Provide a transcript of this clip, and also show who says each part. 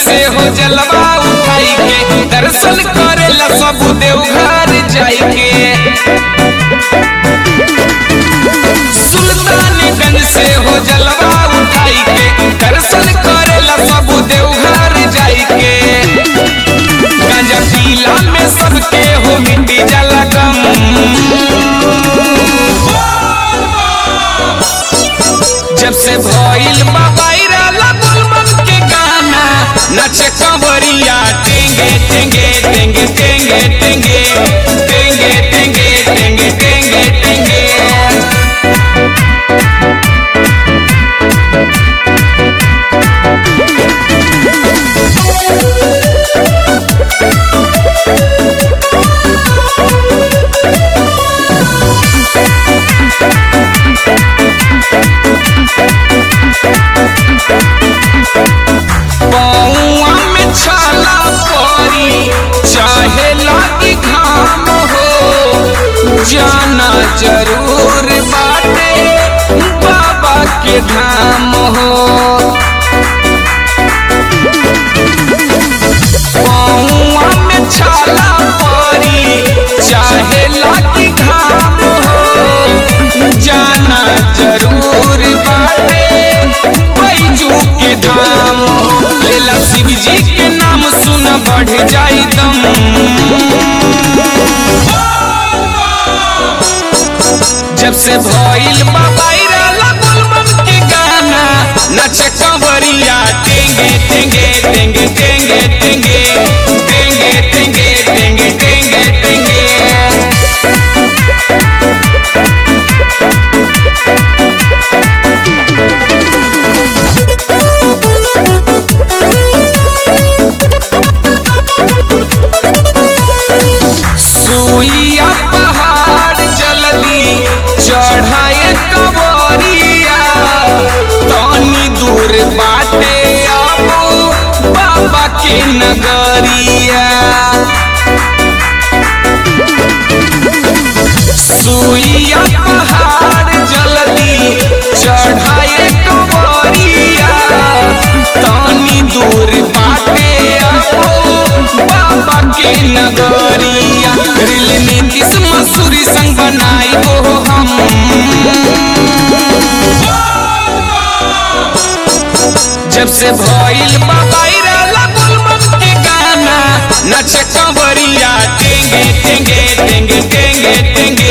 Speaker 1: से हो जलवा उठाई के दर्शन करेला सब देवघर जाई के सुल्तानगंज से हो जलवा उठाई के दर्शन करेला सब देवघर जाई के गांजा पीला में सबके हो मिट्टी जला गम जब से भइल बा वायरल गुलमन के गाना नचे कंवरिया टेंगे टेंगे टेंगे टेंगे टेंगे टेंगे टेंगे टेंगे टेंगे टेंगे पौआ में छाला परी चाहे लागी घाम हो जाना जरूर बाटे बाबा के धाम हो पौआ में छाला परी चाहे लागी घाम हो जाना जरूर बाटे बैजू के धाम हो लेला शिव जी के नाम सुन बढ़ जाई दम जब से भइल बा वायरल गुलमन के गाना नचे कंवरिया टेंगे टेंगे टेंगे टेंगे टेंगे टेंगे टेंगे टेंगे टेंगे टेंगे सुइया पहाड़ जल्दी चढ़ाए कवरिया तनी दूर बाटे अब बाबा के नगरिया सुइया पहाड़ जल्दी चढ़ाए कवरिया तनी दूर बाटे अब बाबा के नगरिया रिल नीतीश मसूरी संग बनाई हो हम जब से भइल बा वायरल गुलमन के गाना नचे कंवरिया टेंगे टेंगे टेंगे टेंगे टेंगे